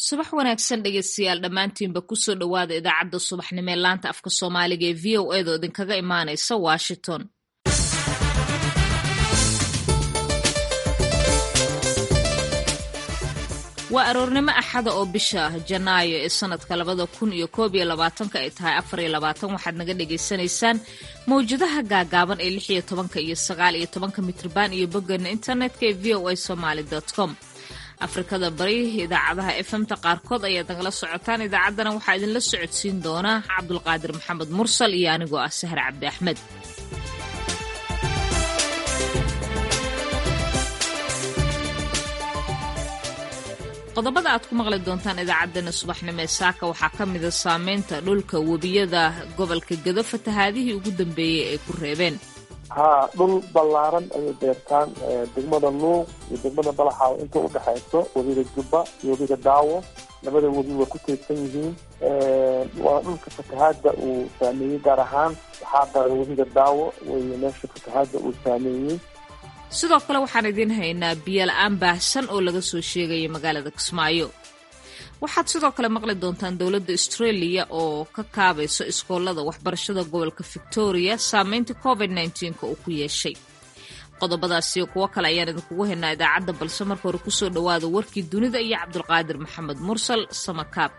subax wanaagsan dhegeystayaal dhammaantiinba kusoo dhowaada idaacadda subaxnimo ee laanta afka soomaaliga ee v o edo idinkaga imaanaysa washington waa aroornimo axada oo bisha janaayo ee sanadka labada kun iyo koob iyo labaatanka ay tahay afar iyo labaatan waxaad naga dhagaysanaysaan mawjadaha gaagaaban ee lix iyo tobanka iyo sagaal iyo tobanka mitrban iyo boggeena internetka ee v o a somaly com afrikada bari idaacadaha efemta qaarkood ayaad nagala socotaan idaacaddana waxaa idinla socodsiin doona cabdulqaadir maxamed mursal iyo anigoo ah sahar cabdi axmed qodobada aad ku maqli doontaan idaacaddana subaxnimo ee saaka waxaa ka mida saameynta dhulka webiyada gobolka gedo fatahaadihii ugu dambeeyey ay ku reebeen haa dhul ballaaran ayay beertaan degmada luuq iyo degmada balaxaaw inta udhexayso webiga jubba iyo webiga daawo labada webi waa ku teedsan yihiin waa dhulka fatahaada uu saameeyey gaar ahaan waxaa daray webiga daawo wey meesha fatahaada uu saameeyey sidoo kale waxaan idiin haynaa biyola-aan baahsan oo laga soo sheegaya magaalada kismaayo waxaad sidoo kale maqli doontaan dowladda australia oo ka kaabayso iskoolada waxbarashada gobolka victoria saameynta covid nka uu ku yeeshay qodobadaasiyo kuwo kale ayaan idinkugu haynaa idaacadda balse marka hore kusoo dhowaada warkii dunida iyo cabdulqaadir maxamed mursal samakaab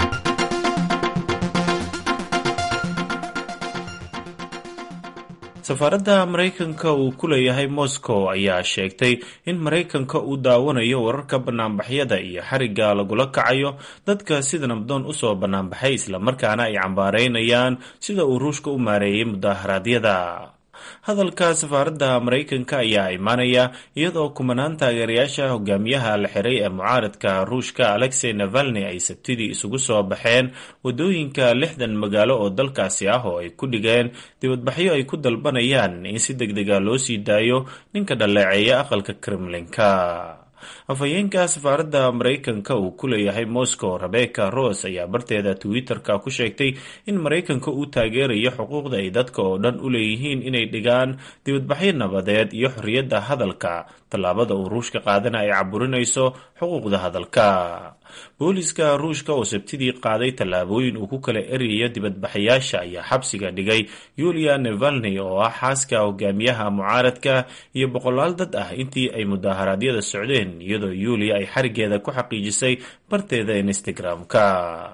safaaradda maraykanka uu ku leeyahay moscow ayaa sheegtay in maraykanka uu daawanayo wararka banaanbaxyada iyo xarigga lagula kacayo dadka sida nabdoon usoo banaanbaxay islamarkaana ay cambaaraynayaan sida uu ruushka u maareeyay mudaharaadyada hadalka safaaradda maraykanka ayaa imaanaya iyadoo kumanaan taageerayaasha hogaamiyaha la xiray ee mucaaradka ruushka alexey navalni ay sabtidii isugu soo baxeen wadooyinka lixdan magaalo oo dalkaasi ah oo ay ku dhigeen dibadbaxyo ay ku dalbanayaan in si deg dega loo sii daayo ninka dhaleeceeya aqalka kremlinka afhayeenka safaaradda maraykanka uu ku leeyahay moscow rebecca ros ayaa barteeda twitter-ka ku sheegtay in maraykanka uu taageerayo xuquuqda ay dadka oo dhan u leeyihiin inay dhigaan dibadbaxyo nabadeed iyo xorriyadda hadalka tallaabada uu ruushka qaadana ay caburinayso xuquuqda hadalka booliska ruushka oo sabtidii qaaday tallaabooyin uu ku kala eryayo dibadbaxayaasha ayaa xabsiga dhigay yulia nevalni oo ah xaaska hogaamiyaha mucaaradka iyo boqolaal dad ah intii ay mudaharaadyada socdeen iyadoo yulia ay xarigeeda ku xaqiijisay barteeda instagram-ka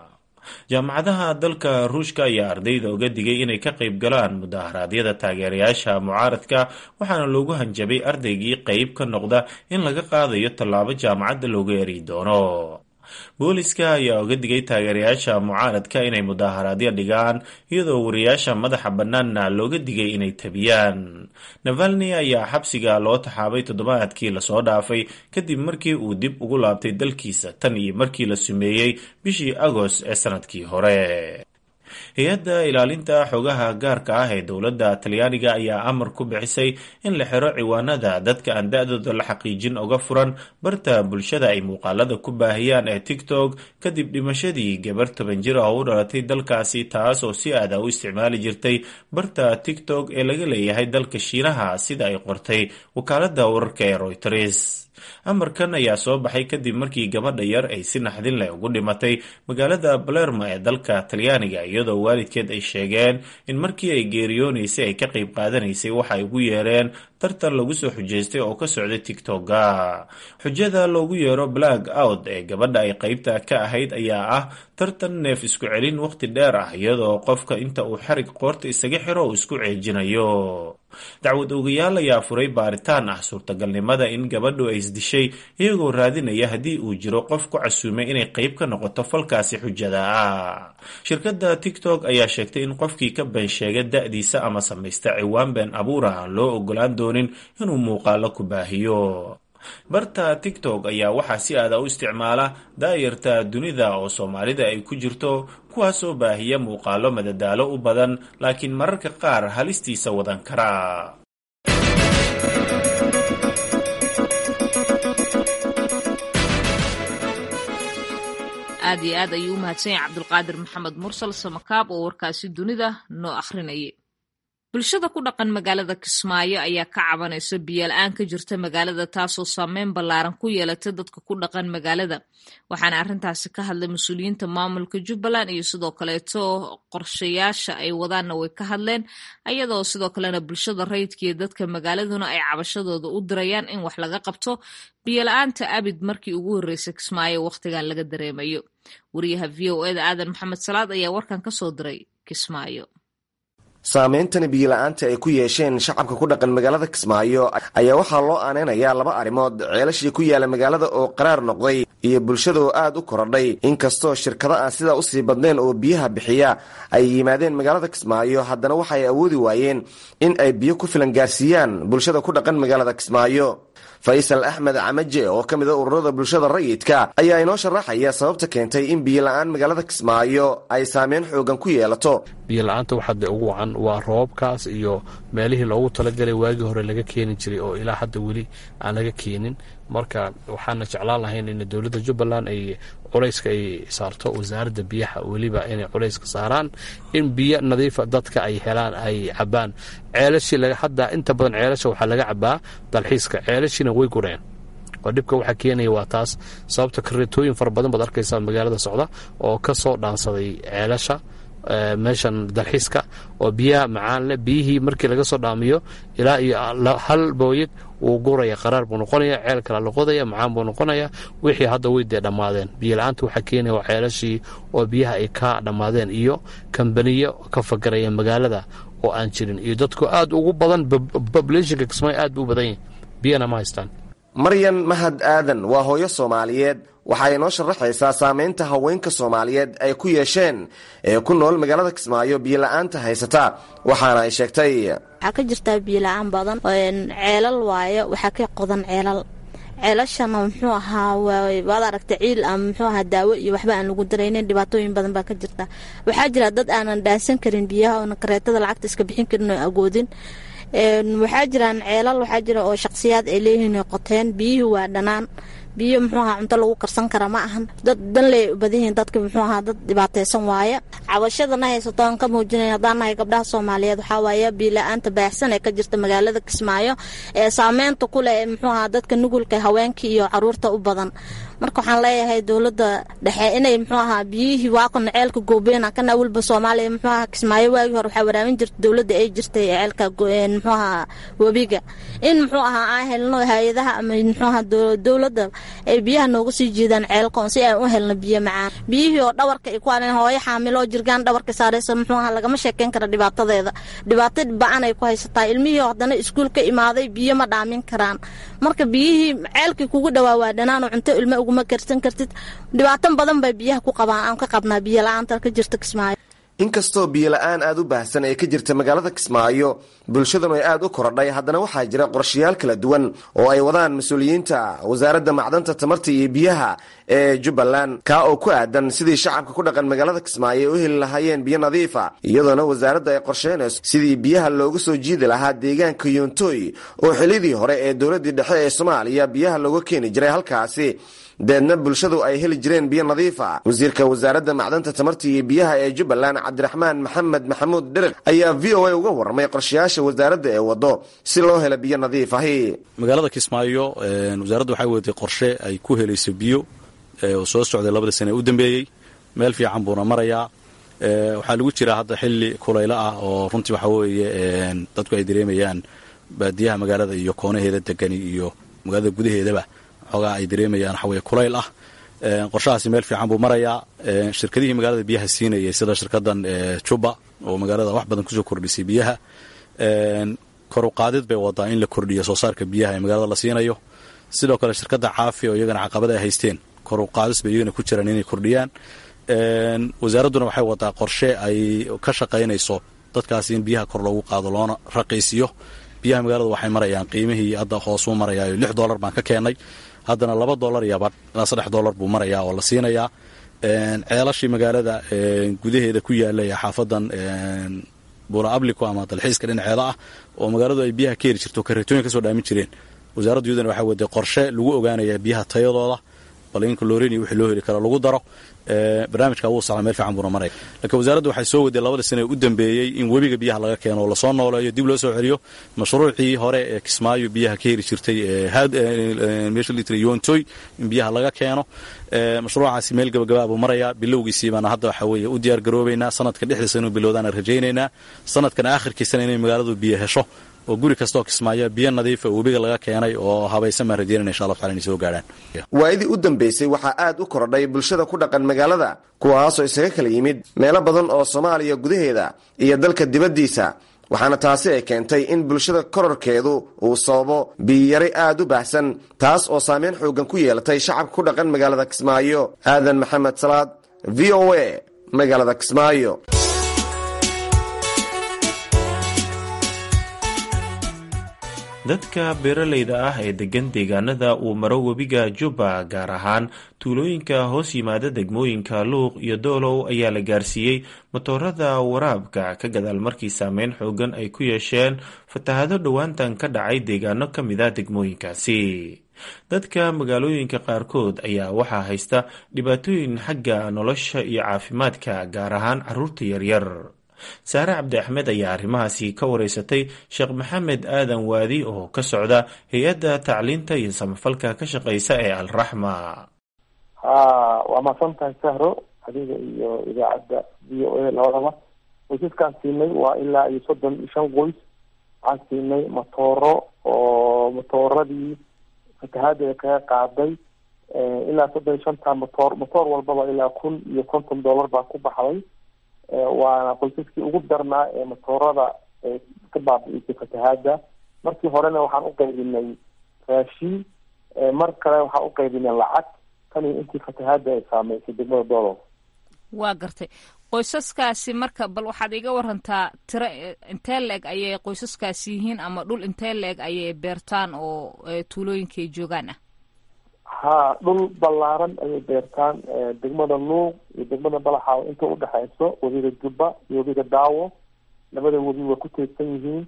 jaamacadaha dalka ruushka ayaa ardayda uga digay inay ka qayb galaan mudaharaadyada taageerayaasha mucaaradka waxaana loogu hanjabay ardaygii qeyb ka noqda in laga qaadayo tallaabo jaamacadda looga eri doono booliska ayaa uga digay taageerayaasha mucaaradka inay mudaaharaadyo dhigaan iyadoo wariyaasha madaxa bannaanna looga digay inay tabiyaan navalni ayaa xabsiga loo taxaabay toddobaadkii lasoo dhaafay kadib markii uu dib ugu laabtay dalkiisa tan iyo markii la sumeeyey bishii agost ee sanadkii hore hay-adda ilaalinta xogaha gaarka ah ee dowladda talyaaniga ayaa amar ku bixisay in la xiro ciwaanada dadka aan da-dooda la xaqiijin uga furan barta bulshada ay muuqaalada ku baahiyaan ee tiktok kadib dhimashadii gabar toban jir ah oo u dhalatay dalkaasi taas oo si aada u isticmaali jirtay barta tiktok ee laga leeyahay dalka shiinaha sida ay qortay wakaaladda wararka ee royters amarkan ayaa soo baxay kadib markii gabadha yar ay si naxdin leh ugu dhimatay magaalada balermo ee dalka talyaaniga iyadoo waalidkeed ay sheegeen in markii ay geeriyoonaysay ay ka qayb qaadanaysay waxa ay ugu yeereen tartan lagu soo xujeystay oo ka socday tigtoga xujada loogu yeero black out ee gabadha ay qeybta ka ahayd ayaa ah tartan neef isku celin waqti dheer ah iyadoo qofka inta uu xarig qoorta isaga xiro uu isku ceejinayo dacwad ogayaal ayaa furay baaritaan ah suurtagalnimada in gabadhu ay isdishay iyagoo raadinaya haddii uu jiro qof ku casuumay inay qeyb ka noqoto falkaasi xujada ah shirkadda tiktok ayaa sheegtay in qofkii ka been sheega da-diisa ama samaysta ciwaan been abuura aan loo ogolaan doonin inuu muuqaalo ku baahiyo barta tiktok ayaa waxaa si aada u isticmaala daayarta dunida oo soomaalida ay ku jirto kuwaasoo baahiya muuqaalo madadaalo u badan laakiin mararka qaar halistiisa wadan kara aad iyo aad ayuu u mahadsan yahay cabdulqaadir maxamed mursal samakaab oo warkaasi dunida noo akhrinayay bulshada ku dhaqan magaalada kismaayo ayaa ka cabanaysa biyola-aan ka jirta magaalada taasoo saameyn ballaaran ku yeelatay dadka ku dhaqan magaalada waxaana arrintaasi ka hadlay mas-uuliyiinta maamulka jubbaland iyo sidoo kaleeto qorshayaasha ay wadaanna way ka hadleen ayadoo sidoo kalena bulshada rayidka iyo dadka magaaladuna ay cabashadooda u dirayaan in wax laga qabto biyola-aanta abid markii ugu horreysay kismaayo wakhtigan laga dareemayo wariyaha v o eda aadan maxamed salaad ayaa warkan ka soo diray kismaayo saameyntani biyola-aanta ay ku yeesheen shacabka ku dhaqan magaalada kismaayo ayaa waxaa loo aaneynayaa laba arrimood ceelashii ku yaala magaalada oo qaraar noqday iyo bulshada oo aad u korodhay inkastoo shirkado aan sidaa usii badnayn oo biyaha bixiya ay yimaadeen magaalada kismaayo haddana waxaay awoodi waayeen in ay biyo ku filan gaarsiiyaan bulshada ku dhaqan magaalada kismaayo faysal axmed camaje oo ka mid a ururada bulshada rayidka ayaa inoo sharaxaya sababta keentay in biyola-aan magaalada kismaayo ay saameyn xoogan ku yeelato biyola-aanta waxaa dee ugu wacan waa roobabkaas iyo meelihii loogu talagalay waagii hore laga keeni jiray oo ilaa hadda weli aan laga keenin marka waxaana jeclaan lahayn in dowladda jubbaland ay culayska ay saarto wasaaradda biyaha weliba inay culayska saaraan in biyo nadiifa dadka ay helaan ay cabaan ceelashii hadda inta badan ceelasha waxaa laga cabaa dalxiiska ceelashiina way gureen oo dhibka waxaa keenaya waa taas sababta kareetooyin fara badan baad arkaysaa magaalada socda oo ka soo dhaansaday ceelasha meeshan dalxiiska oo biyaha macaan leh biyihii markii laga soo dhaamiyo ilaa iyo hal booyad wuu guraya qaraar buu noqonaya ceel kala loqodaya macaan buu noqonaya wixii hadda way dee dhammaadeen biyola-aanta waxaa keenaya waa ceelashii oo biyaha ay ka dhammaadeen iyo kambaniyo ka fagaraya magaalada oo aan jirin iyo dadku aad ugu badan populationka kismaayo aad buu u badan yahay biyana ma haystaan maryan mahad aadan waa hooyo soomaaliyeed waxay inoo sharaxaysaa saameynta haweenka soomaaliyeed ay ku yeesheen ee ku nool magaalada kismaayo biyola-aanta haysata waxaana ay sheegtay waxaa ka jirtaa biyola-aan badan ceelal waayo waxaa ka qodan ceelal ceelashana muxuu ahaa waad aragta ciil ama muxuu ahaa daawo iyo waxba aan lagu daraynin dhibaatooyin badan baa ka jirta waxaa jira dad aanan dhaansan karin biyaha oona kareetada lacagta iska bixin karin oo agoodin waxaa jiraan ceelal waxaa jira oo shaqsiyaad ay leeyihiin qoteen biyihii waa dhanaan biyo muxuu ahaa cunto lagu karsan kara ma ahan dad danley u badan yihiin dadka muxuu ahaa dad dhibaataysan waaye cabashadana haysato aan ka muujinay haddaan nahay gabdhaha soomaaliyeed waxaa waaye biila-aanta baahsan ee ka jirta magaalada kismaayo ee saameynta ku leh muxuu ahaa dadka nugulka haweenkii iyo caruurta u badan marka waxaan leeyahay dowladda dhexe inay muxuu ahaa biyihii waakana ceelka goobeena kana awalba soomaaliya muxuu ahaa kismaayo waagii hore waxaa waraamin jirta dowladda ay jirtay ceelka muxuu ahaa webiga in muxuu ahaa aan helno hay-adaha ama muxuu ahaa dowladda ay biyaha nooga sii jiidaan ceelkoon si aan u helno biyo macaan biyihii oo dhawarka ay ku aleen hooyo xaamiloo jirgaan dhawarka saaraysa muxuu ahaa lagama sheekeyn kara dhibaatadeeda dhibaato ba-an ay ku haysataa ilmihii haddana iskuul ka imaaday biyo ma dhaamin karaan marka biyihii ceelkii kugu dhawaa waa dhanaanoo cunto ilmo uguma karsan kartid dhibaato badan bay biyaha ku qabaan aan ka qabnaa biyo la-aanta ka jirta kismaayo inkastoo biyola-aan aada u baahsan ee ka jirta magaalada kismaayo bulshadanu ay aada u korodhay haddana waxaa jira qorshayaal kala duwan oo ay wadaan mas-uuliyiinta wasaaradda macdanta tamarta iyo biyaha ee jubbaland kaa oo ku aadan sidii shacabka ku dhaqan magaalada kismaayo ay u heli lahaayeen biyo nadiifa iyadoona wasaaradda ay qorsheynayso sidii biyaha looga soo jiidi lahaa deegaanka yoontoy oo xilidii hore ee dowladdii dhexe ee soomaaliya biyaha looga keeni jiray halkaasi deedna bulshadu ay heli jireen biyo nadiifa wasiirka wasaaradda macdanta tamarta iyo biyaha ee jubbaland cabdiraxmaan maxamed maxamuud dheriq ayaa v o a uga warramay qorshayaasha wasaaradda ee waddo si loo helo biyo nadiif ahi magaalada kismaayo wasaaradda waxay wadatay qorshe ay ku helayso biyo oo soo socday labada sane u dambeeyey meel fiican buuna marayaa waxaa lagu jiraa hadda xilli kulaylo ah oo runtii waxaa weeye dadku ay dareemayaan baadiyaha magaalada iyo koonaheeda degani iyo magaalada gudaheedaba xoogaa ay dareemayaan waxaweye kulayl ah qorshahaasi meel fiican buu marayaa shirkadihii magaalada biyaha siinayay sida shirkadan juba oo magaalada wax badan kusoo kordhisay biyaha koruqaadid bay wadaa in la kordhiyo soo saarka biyaha ee magaalada la siinayo sidoo kale shirkadda caafi oo iyagana caqabada ay haysteen koruqaadis bay iyagana ku jiraan inay kordhiyaan wasaaradduna waxay wadaa qorshe ay ka shaqaynayso dadkaasi in biyaha kor loogu qaado loona raqiisiyo biyaha magaalada waxay marayaan qiimihii hadda hoosuu marayaayo lix dollar baan ka keennay haddana laba dollar iyo badh ilaa saddex dollar buu marayaa oo la siinayaa ceelashii magaalada gudaheeda ku yaala ee xaafadan buula ablico ama dalxiiska dhinaceeda ah oo magaaladu ay biyaha ka heli jirto kareetooyin ka soo dhaamin jireen wasaaraddu iyaduna waxay waday qorshe lagu ogaanaya biyaha tayadooda bal in colorin iyo wixii loo heli karo lagu daro barnaamijka wuu socdaa meel fiican buuna maraya laakiin wasaaraddu waxay soo waday labada sane u dambeeyey in webiga biyaha laga keeno oo lasoo nooleeyo dib loo soo celiyo mashruucii hore ee kismaayo biyaha ka heri jirtay meesha litr yontoy in biyaha laga keeno mashruucaasi meel gabagabaa buu marayaa bilowgiisii baana hadda waxa weeye u diyaar garoobaynaa sanadka dhexdiisa inuu bilowdaana rajaynaynaa sanadkan aakhirkiisana inay magaaladu biyo hesho oo guri kastaoo kismaayo biyo nadiifa webiga laga keenay oo habaysan baan rajeynana insha allah tacala inay soo gaadhaan waayadii u dambaysay waxaa aad u kordhay bulshada ku dhaqan magaalada kuwaasoo isaga kala yimid meelo badan oo soomaaliya gudaheeda iyo dalka dibaddiisa waxaana taasi ay keentay in bulshada kororkeedu uu sababo biyiyari aad u baahsan taas oo saameyn xoogan ku yeelatay shacabka ku dhaqan magaalada kismaayo aadan maxamed salaad v o a magaalada kismaayo dadka beeralayda ah ee degan deegaanada uu maro webiga jubba gaar ahaan tuulooyinka hoos yimaada degmooyinka luuq iyo doolow ayaa la gaarsiiyey matoorada waraabka ka gadaal markii saameyn xoogan ay ku yeesheen fatahado dhowaantan ka dhacay deegaano ka mid a degmooyinkaasi dadka magaalooyinka qaarkood ayaa waxaa haysta dhibaatooyin xagga nolosha iyo caafimaadka gaar ahaan caruurta yaryar saare cabdi axmed ayaa arrimahaasi ka wareysatay sheekh maxamed aadan waadi oo ka socda hay-adda tacliinta iyo samafalka ka shaqeysa ee alraxma ha waa mahadsan tahay sahro adiga iyo idaacadda v o a labadaba qoysaskaan siinay waa ilaa iyo soddon iyo shan qoys waxaan siinay matooro oo matooradii fatahaada kaga qaaday ilaa soddon iyo shanta matoor matoor walbaba ilaa kun iyo konton dollar baa ku baxday waana qoysaskii ugu darnaa ee matoorada ka baabi'isay fatahaada markii horena waxaan u qaybinay raashin mar kale waxaan u qaybinay lacag tan iyo intii fatahaada ay saameysay degmada doolow waa gartay qoysaskaasi marka bal waxaad iga warantaa tiro intee la-eg ayay qoysaskaasi yihiin ama dhul intee la-eg ayay beertaan oo tuulooyinka ay joogaan ah ha dhul ballaaran ayay beertaan degmada luuq iyo degmada balaxaaw inta udhexeyso webiga jubba iyo webiga daawo labada webi waa ku teedsan yihiin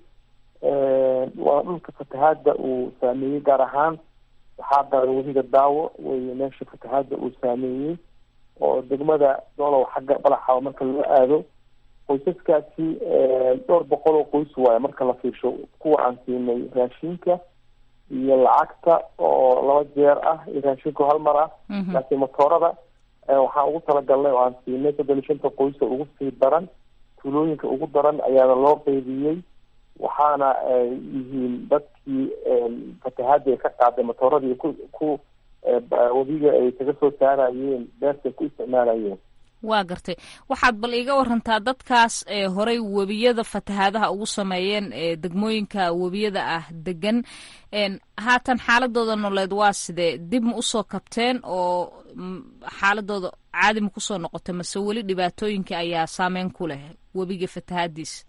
waa dhulka fatahaada uu saameeyey gaar ahaan waxaa daray webiga daawo wey meesha fatahaada uu saameeyey oo degmada doolow xagga balaxaaw marka loo aado qoysaskaasi dhowr boqol oo qoys waayo marka la fiirsho kuwa aan siinay raashinka iyo lacagta oo laba jeer ah iyo raashinku hal mar ah laakiin matoorada waxaan ugu talagalnay oo aan siinay soddon iyo shanta qoysa ugu sii daran tuulooyinka ugu daran ayaana loo qeybiyey waxaana ay yihiin dadkii fatahaada ay ka qaaday matooradii ku ku webiga ay kaga soo saarayeen beerta ay ku isticmaalayeen waa gartay waxaad bal iiga warantaa dadkaas ee horey webiyada fatahaadaha ugu sameeyeen ee degmooyinka webiyada ah degan haatan xaaladooda nololeed waa sidee dib ma usoo kabteen oo xaaladooda caadi ma kusoo noqotay mase weli dhibaatooyinka ayaa saameyn ku leh webiga fatahaadiisa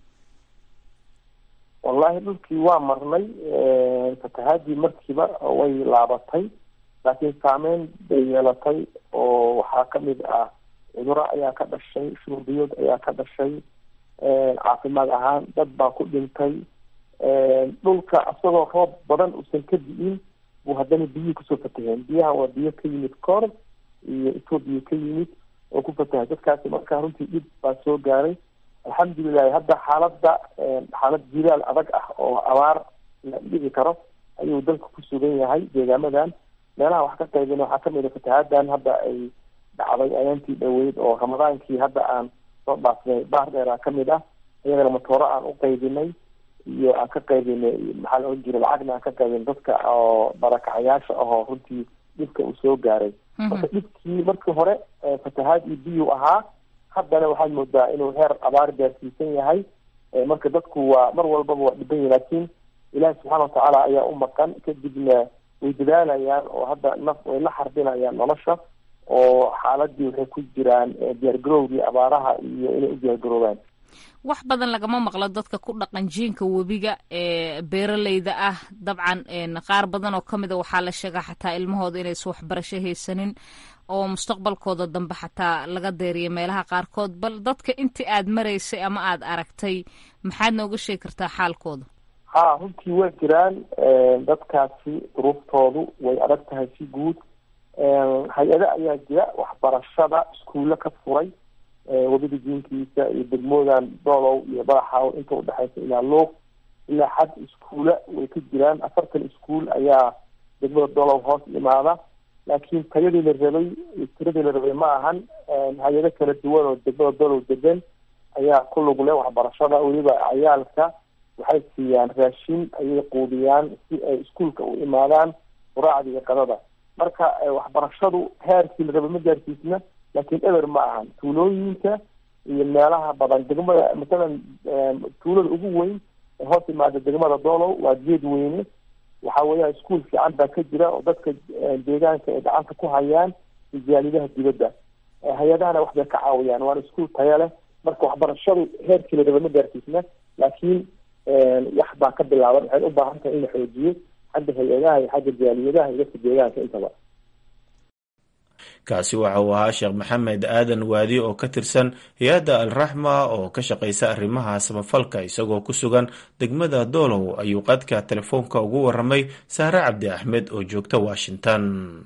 wallahi dhulkii waa marnay fatahaadii markiiba way laabatay laakiin saameyn bay yeelatay oo waxaa kamid ah cuduro ayaa ka dhashay shuruubiyood ayaa ka dhashay caafimaad ahaan dad baa ku dhintay dhulka isagoo roob badan uusan ka di'in buu haddana biyihii kusoo fataheen biyaha waa biyo ka yimid koor iyo etoobiya ka yimid oo ku fatahay dadkaasi markaa runtii dhib baa soo gaaray alxamdulilahi hadda xaaladda xaalad jilaal adag ah oo abaar la dhigi karo ayuu dalka ku sugan yahay deegaamadan meelaha wax ka qaybin waxaa kamid a fatahaaddan hadda ay dhacday ayaantii dhaweyd oo ramadaankii hadda aan soo dhaafnay baar dheeraa kamid ah iyagana matooro aan u qaybinay iyo aan ka qaybinay maxaa la ohan jiray lacagna aan ka qaybinay dadka oo barakacayaasha ahoo runtii dhibka uu soo gaaray marka dhibkii markii hore fatahaad iyo biyuu ahaa haddana waxaad moodaa inuu heer abaar gaarsiisan yahay marka dadku waa mar walbaba waa dhiban yahi laakiin ilaahi subxaana watacaala ayaa u maqan kadibna way dadaalayaan oo hadda naf way la xarbinayaan nolosha oo xaaladii waxay ku jiraan diyaargarowgii abaaraha iyo inay u diyaargaroobaan wax badan lagama maqlo dadka ku dhaqan jiinka webiga ee beeraleyda ah dabcan qaar badan oo kamid a waxaa la sheegaa xataa ilmahooda inaysan waxbarasho haysanin oo mustaqbalkooda dambe xataa laga deeriya meelaha qaarkood bal dadka intii aad maraysay ama aada aragtay maxaad nooga sheegi kartaa xaalkooda ha runtii waa jiraan dadkaasi duruuftoodu way adag tahay si guud hay-ado ayaa jira waxbarashada iskuulle ka furay wadada jiinkiisa iyo degmoodan doolow iyo badaxaaw inta udhexeysa ilaa luuq ilaa xad iskuule way ka jiraan afartan iskuul ayaa degmada doolow hoos imaada laakiin tayadii la rabay tiradii la rabay ma ahan hay-ado kala duwan oo degmada doolow degan ayaa ku lug leh waxbarashada weliba cayaalka waxay siiyaan raashin ayay quudiyaan si ay iskuulka u imaadaan quraacda iyo qadada marka waxbarashadu heerkii la rabay ma gaarsiisna laakiin eber ma ahan tuulooyinka iyo meelaha badan degmada masalan tuulada ugu weyn ee hoos imaada degmada doolow waa geed weyne waxa weeyaan iskuol fiican baa ka jira oo dadka deegaanka ay gacanta ku hayaan ijaalidaha dibadda hay-adahana waxbay ka caawiyaan waana iskuol taya leh marka waxbarashadu heerkii la raba ma gaarsiisna laakiin wax baa ka bilaaban waxay u baahan tahay in la xoojiyo xagga hay-adaha iyo xagga jaaliyadaha iyo dadka deegaanka intaba kaasi waxa uu ahaa sheekh maxamed aadan waadi oo ka tirsan hay-adda alraxma oo ka shaqaysa arrimaha samafalka isagoo ku sugan degmada doolow ayuu qadka telefoonka ugu waramay saare cabdi axmed oo joogta washington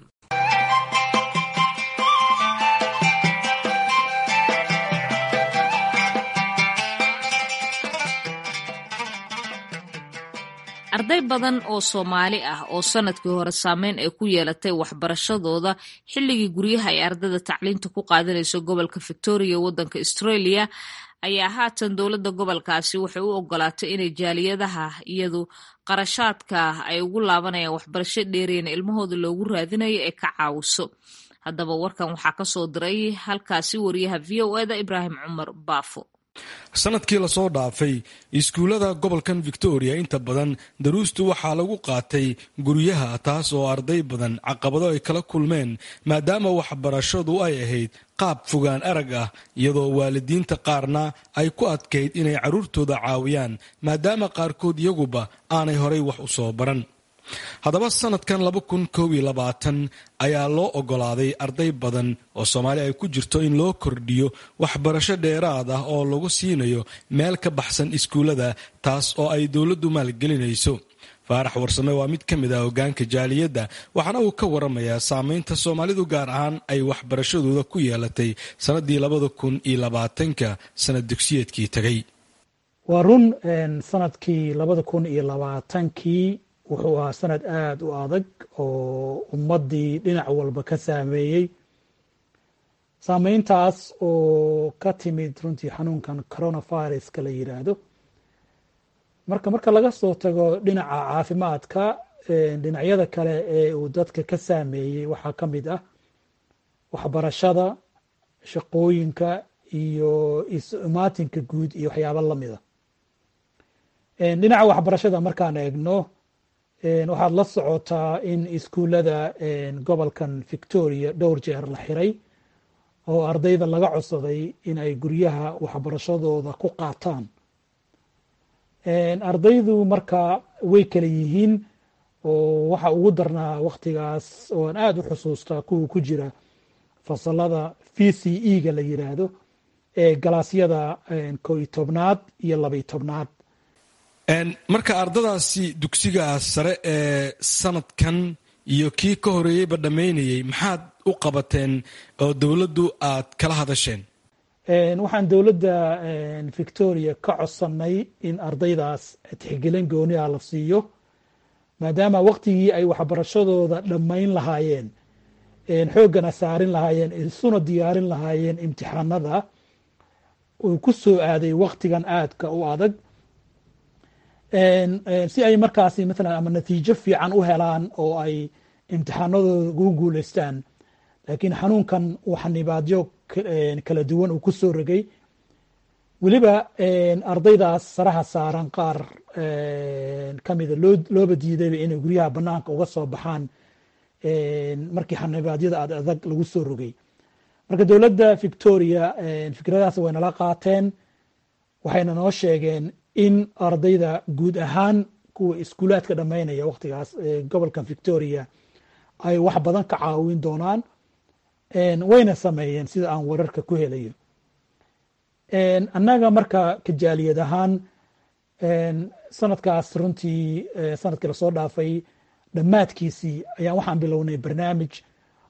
arday badan oo soomaali ah oo sanadkii hore saameyn ay ku yeelatay waxbarashadooda xilligii guryaha ay ardada tacliinta ku qaadanayso gobolka victoria waddanka australia ayaa haatan dowladda gobolkaasi waxay u ogolaatay inay jaaliyadaha iyadu qarashaadka ay ugu laabanayaan waxbarasho dheereyna ilmahooda loogu raadinayo ee ka caawiso haddaba warkan waxaa kasoo diray halkaasi wariyaha v o eda ibraahim cumar baafo sanadkii lasoo dhaafay iskuullada gobolkan victoria inta badan daruustu waxaa lagu qaatay guryaha taas oo arday badan caqabado ay kala kulmeen maadaama waxbarashadu ay ahayd qaab fogaan arag ah iyadoo waalidiinta qaarna ay ku adkayd inay carruurtooda caawiyaan maadaama qaarkood iyaguba aanay horay wax u soo baran haddaba sanadkan laba kun koob iyo labaatan ayaa loo ogolaaday arday badan oo soomaali ay ku jirto in loo kordhiyo waxbarasho dheeraad ah oo lagu siinayo meel ka baxsan iskuullada taas oo ay dowladdu maalgelinayso faarax warsame waa mid ka mid ah hogaanka jaaliyadda waxaana uu ka waramayaa saameynta soomaalidu gaar ahaan ay waxbarashadooda ku yeelatay sannaddii labada kun iyo labaatanka sanad dugsiyeedkii tegay waa run sanadkii labada kun iyo labaatankii wuxuu ahaa sanad aada u adag oo ummaddii dhinac walba ka saameeyey saameyntaas oo ka timid runtii xanuunkan coronaviruska la yidhaahdo marka marka laga soo tago dhinaca caafimaadka dhinacyada kale ee uu dadka ka saameeyey waxaa ka mid ah waxbarashada shaqooyinka iyo is-imaatinka guud iyo waxyaaba lamida dhinaca waxbarashada markaan eegno waxaad la socotaa in iskuullada gobolkan victoria dhowr jeer la xiray oo ardayda laga codsaday in ay guryaha waxbarashadooda ku qaataan ardaydu marka way kala yihiin oo waxa ugu darnaa waktigaas oo aan aada u xusuustaa kuwa ku jira fasalada v c e ga la yiraahdo ee galaasyada ko iyo tobnaad iyo labaiyo tobnaad marka ardadaasi dugsiga sare ee sanadkan iyo kii ka horeeyeyba dhammaynayay maxaad u qabateen oo dowladdu aad kala hadasheen waxaan dowladda victoria ka codsannay in ardaydaas tixgelin gooniha la siiyo maadaama waktigii ay waxbarashadooda dhammayn lahaayeen xooggana saarin lahaayeen isuna diyaarin lahaayeen imtixaanada uu ku soo aaday waktigan aadka u adag si ay markaasi maalan ama natiijo fiican u helaan oo ay imtixaanadooda ugu guuleystaan laakiin xanuunkan waxa nibaadyo kala duwan uu ku soo rogay weliba ardaydaas saraha saaran qaar kamida looba diidayba inay guryaha banaanka uga soo baxaan markii xanibaadyada aad adag lagu soo rogay marka dowladda victoria fikradaas way nala qaateen waxayna noo sheegeen in ardayda guud ahaan kuwa iskuulaadka dhammaynaya waktigaas gobolkan victoria ay wax badan ka caawin doonaan wayna sameeyeen sida aan wararka ku helayo annaga marka kajaaliyad ahaan sanadkaas runtii sanadkii lasoo dhaafay dhammaadkiisii ayaan waxaan bilownay barnaamij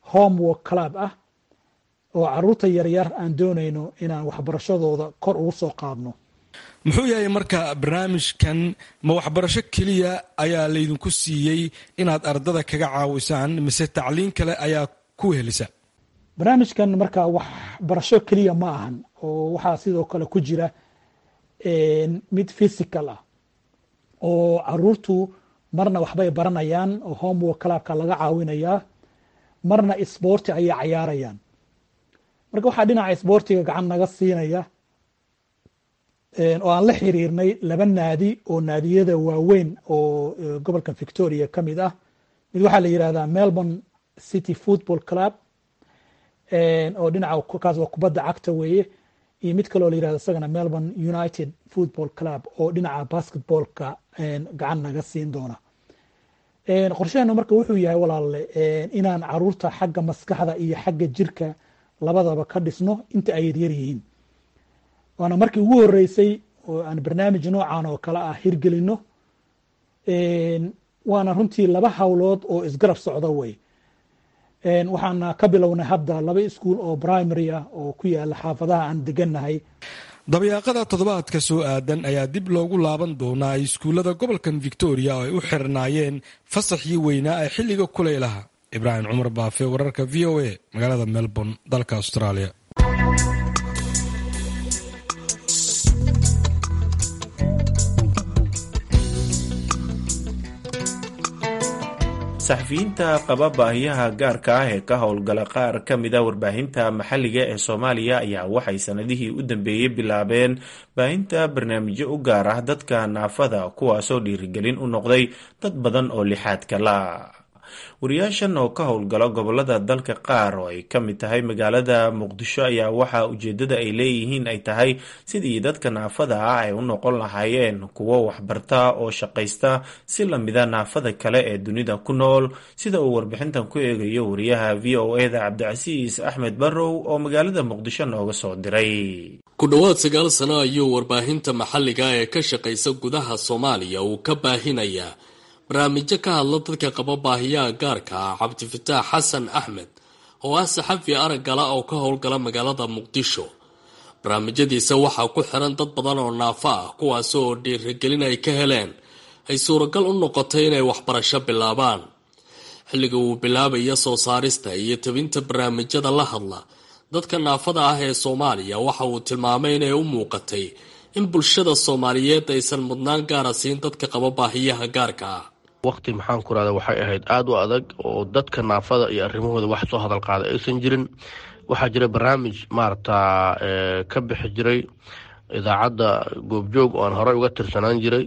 homework club ah oo caruurta yaryar aan doonayno inaan waxbarashadooda kor ugu soo qaadno muxuu yahay marka barnaamijkan ma waxbarasho keliya ayaa laydinku siiyey inaad ardada kaga caawisaan mise tacliin kale ayaa ku helisa barnaamijkan marka waxbarasho keliya ma ahan oo waxaa sidoo kale ku jira mid physical ah oo caruurtu marna waxbay baranayaan oo homework clubka laga caawinayaa marna sboorti ayay cayaarayaan marka waxaa dhinaca sboortiga gacan naga siinaya oo aan la xiriirnay laba naadi oo naadiyada waaweyn oo gobolka victoria ka mid ah mid waxaa la yihahdaa melbourne city football club oo dhinaca kaas waa kubadda cagta weeye iyo mid kaloo la yirahdo isagana melbourne united football club oo dhinaca basketballka gacan naga siin doona qorshaheenu marka wuxuu yahay walaalle inaan caruurta xagga maskaxda iyo xagga jirka labadaba ka dhisno inta ay yaryar yihiin waana markii ugu horeysay oo aan barnaamij noocan oo kale ah hirgelino waana runtii laba howlood oo isgarab socda wey waxaana ka bilownay hadda laba iskuol oo primary ah oo ku yaala xaafadaha aan degannahay dabyaaqada toddobaadka soo aadan ayaa dib loogu laaban doonaa iskuullada gobolkan victoria oo ay u xirnaayeen fasaxii weynaa ee xilliga kulaylaha ibraahim cumar baafe wararka v o a magaalada melbourne dalka australia saxafiyiinta qaba baahiyaha gaarka ah ee ka howlgala qaar ka mida warbaahinta maxalliga ee soomaaliya ayaa waxay sanadihii u dambeeyey bilaabeen baahinta barnaamijyo u gaar ah dadka naafada kuwaasoo dhiirigelin u noqday dad badan oo lixaadka la wariyaashan oo ka howlgala gobolada dalka qaar oo ay ka mid tahay magaalada muqdisho ayaa waxaa ujeedada ay leeyihiin ay tahay sidii dadka naafada ah ay u noqon lahaayeen kuwo waxbarta oo shaqaysta si lamida naafada kale ee dunida ku nool sida uu warbixintan ku eegayo wariyaha v o eda cabdicasiis axmed barrow oo magaalada muqdisho nooga soo diray ku dhowaad sagaal sano ayuu warbaahinta maxalliga ee ka shaqaysa gudaha soomaaliya uu ka baahinayaa barnaamijyo ka hadla dadka qaba baahiyaha gaarka ah cabdifataax xasan axmed oo ah saxafi araggala oo ka howlgala magaalada muqdisho barnaamijyadiisa waxaa ku xiran dad badan oo naafo ah kuwaas oo dhiirigelin ay ka heleen ay suuragal u noqotay inay waxbarasho bilaabaan xilliga uu bilaabaya soo saarista iyo tabinta barnaamijyada la hadla dadka naafada ah ee soomaaliya waxa uu tilmaamay inay u muuqatay in bulshada soomaaliyeed aysan mudnaan gaara siin dadka qaba baahiyaha gaarka ah waqti maxaan ku rahda waxay ahayd aada u adag oo dadka naafada iyo arrimahooda wax soo hadal qaada aysan jirin waxaa jira barnaamij maaragta ka bixi jiray idaacadda goobjoog oo aan horey uga tirsanaan jiray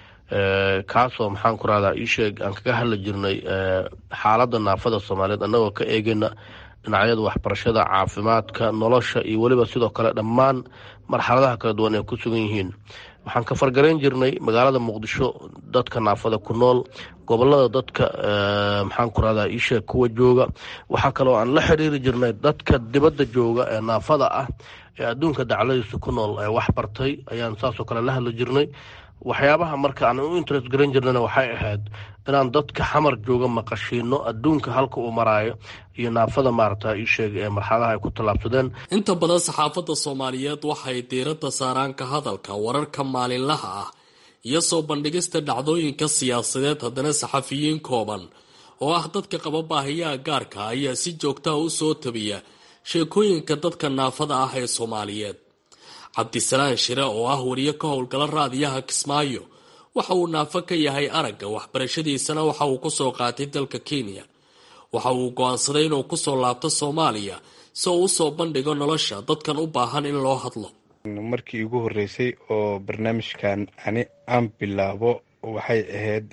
kaasoo maxaan ku rahdaa iisheeg aan kaga hadli jirnay xaaladda naafada soomaaliyeed annagoo ka eegayna dhinacyada waxbarashada caafimaadka nolosha iyo weliba sidoo kale dhammaan marxaladaha kala duwan ay ku sugan yihiin waxaan ka fargarayn jirnay magaalada muqdisho dadka naafada ku nool gobolada dadka maxaan ku rahdaa iisheeg kuwa jooga waxaa kaloo aan la xiriiri jirnay dadka dibadda jooga ee naafada ah ee adduunka dacladiisa ku nool ee wax bartay ayaan saasoo kale la hadli jirnay waxyaabaha marka aan u interest garan jirnana waxay ahayd inaan dadka xamar jooga maqashiino adduunka halka uu maraayo iyo naafada maarata iisheeg ee marxaladaha ay ku tallaabsadeen inta badan saxaafadda soomaaliyeed waxay diiradda saaraan ka hadalka wararka maalinlaha ah iyo soo bandhigista dhacdooyinka siyaasadeed haddana saxafiyiin kooban oo ah dadka qaba baahiyaha gaarka ayaa si joogtaha u soo tabiya sheekooyinka dadka naafada ah ee soomaaliyeed cabdisalaan shire oo ah wariye ka howlgala raadiyaha kismaayo waxa uu naafo ka yahay aragga waxbarashadiisana waxa uu kusoo qaatay dalka kenya waxa uu go-aansaday inuu kusoo laabto soomaaliya si uu usoo bandhigo nolosha dadkan u baahan in loo hadlo markii igu horeysay oo barnaamijkan ani aan bilaabo waxay ahayd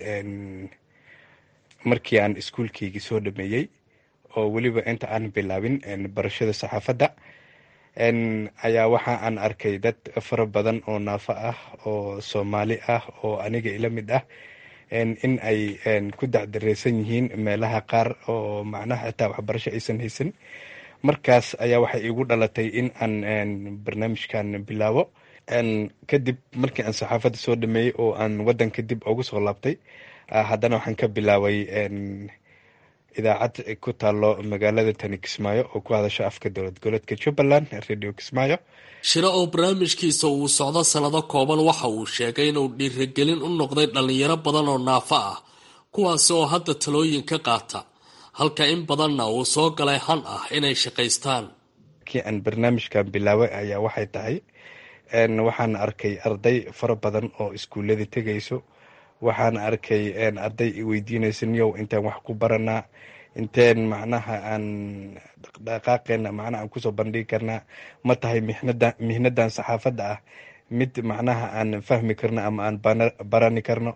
markii aan iskuulkeygii soo dhameeyey oo weliba inta aan bilaabin barashada saxaafadda ayaa waxa aan arkay dad fara badan oo naafo ah oo soomaali ah oo aniga ila mid ah in ay ku dacdareysan yihiin meelaha qaar oo macnaha xitaa waxbarasho aysan haysan markaas ayaa waxay igu dhalatay in aan barnaamijkan bilaabo kadib markii aan saxaafadda soo dhameeyey oo aan wadanka dib ugu soo laabtay haddana waxaan ka bilaabay idaacad ku taalo magaalada tani kismaayo oo ku hadasha afka dowlad goboleedka jubbaland radio kismaayo shiro oo barnaamijkiisa uu socdo sannado kooban waxa uu sheegay inuu dhiirigelin u noqday dhallinyaro badan oo naafo ah kuwaasi oo hadda talooyin ka qaata halka in badanna uu soo galay han ah inay shaqaystaan kii aan barnaamijkan bilaabay ayaa waxay tahay waxaan arkay arday fara badan oo iskuuladii tegayso waxaan arkay arday weydiinaysa niyow intaan wax ku baranaa inteen macnaha aan dhaqdhaqaaqeena macnaha aan kusoo bandhigi karnaa ma tahay mixnada mihnadan saxaafadda ah mid macnaha aan fahmi karno ama aan barani karno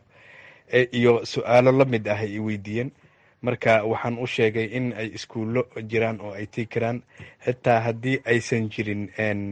iyo su-aalo la mid ah ay weydiiyeen marka waxaan u sheegay in ay iskuullo jiraan oo ay tegi karaan xitaa haddii aysan jirin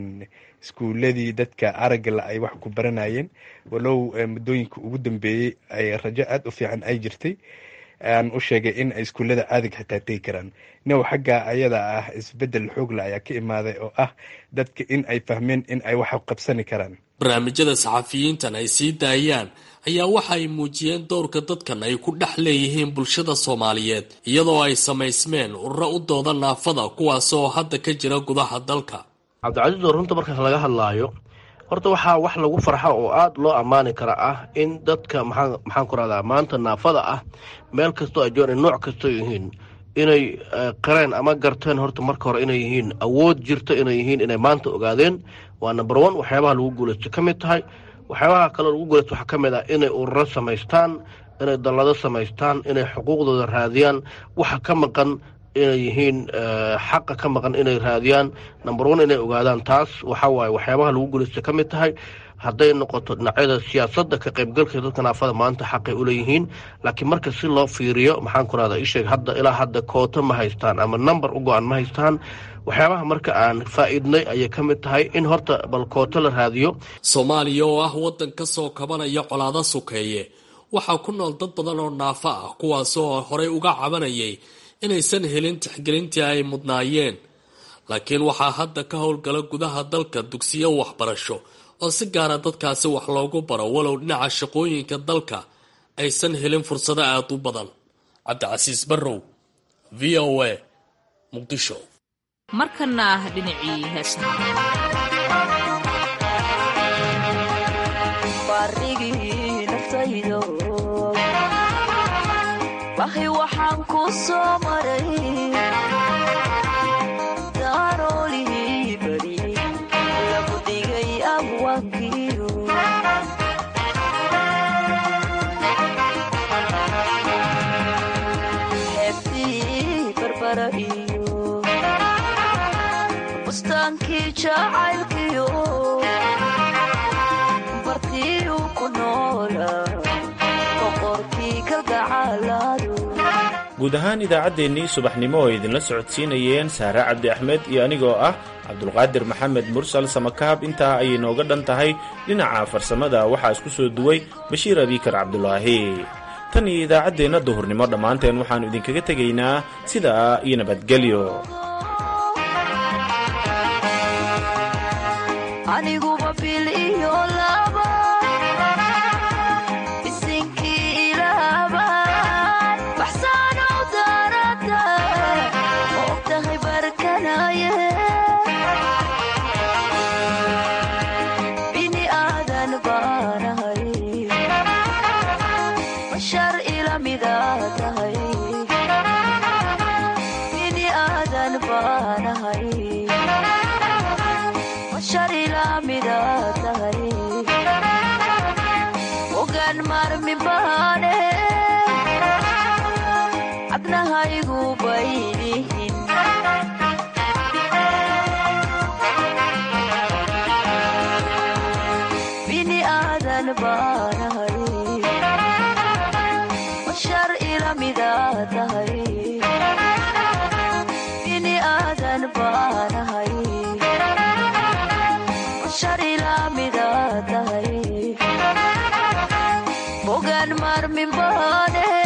iskuuladii dadka araggala ay wax ku baranayeen walow muddooyinka ugu dambeeyey ay rajo aada u fiican ay jirtay aan u sheegay in ay iskuullada caadiga xitaa tegi karaan now xagga ayada ah isbedel xoogla ayaa ka imaaday oo ah dadka in ay fahmeen in ay wax qabsani karaan barnaamijyada saxafiyiintan ay sii daayaan ayaa waxa ay muujiyeen dowrka dadkan ay ku dhex leeyihiin bulshada soomaaliyeed iyadoo ay samaysmeen ururo u dooda naafada kuwaas oo hadda ka jira gudaha dalka cabdicasiis oo runta markaas laga hadlaayo horta waxaa wax lagu farxa oo aada loo ammaani kara ah in dadka maxaa maxaan ku rahdaa maanta naafada ah meel kastoo ay joogaan nooc kastoo yihiin inay qareen ama garteen horta marka hore inay yihiin awood jirto inay yihiin inay maanta ogaadeen waa number one waxyaabaha lagu guulaysto ka mid tahay waxyaabaha kaloo lagu guulaysto waxaa ka mid ah inay ururo samaystaan inay dallado samaystaan inay xuquuqdooda raadiyaan waxa ka maqan inay yihiin xaqa ka maqan inay raadiyaan number one inay ogaadaan taas waxa waaye waxyaabaha lagu guulaysta ka mid tahay hadday noqoto dhinacyada siyaasadda ka qaybgalka dadka naafada maanta xaqay u leeyihiin laakiin marka si loo fiiriyo maxaan ku rahdaa isheeg hadda ilaa hadda kooto ma haystaan ama number u go-an ma haystaan waxyaabaha marka aan faa-iidnay ayay ka mid tahay in horta bal kooto la raadiyo soomaaliya oo ah waddan ka soo kabanaya colaado sukeeye waxaa ku nool dad badan oo naafo ah kuwaas oo horey uga cabanayay inaysan helin tixgelintii ay mudnaayeen laakiin waxaa hadda ka howlgala gudaha dalka dugsiyo waxbarasho oo si gaara dadkaasi wax loogu baro walow dhinaca shaqooyinka dalka aysan helin fursado aada u badan cabdicasiis barrow v o a muqdisho markana ah dhinacii heesaha wahay waxaan ku soo maray daaroolihii bari lagu dhigay abwaankiyo xeebtii barbara iyo bustaankii jacaylkiyo bartiiu ku noola guud ahaan idaacaddeenii subaxnimo oo idinla socodsiinayeen saare cabdi axmed iyo anigoo ah cabdulqaadir maxamed mursal samakaab intaa ayay nooga dhan tahay dhinaca farsamada waxaa isku soo duway bashiir abiikar cabdulaahi tan iyo idaacaddeenna duhurnimo dhammaanteen waxaannu idinkaga tegaynaa sidaa iyo nabadgelyo bogaan maarmin baane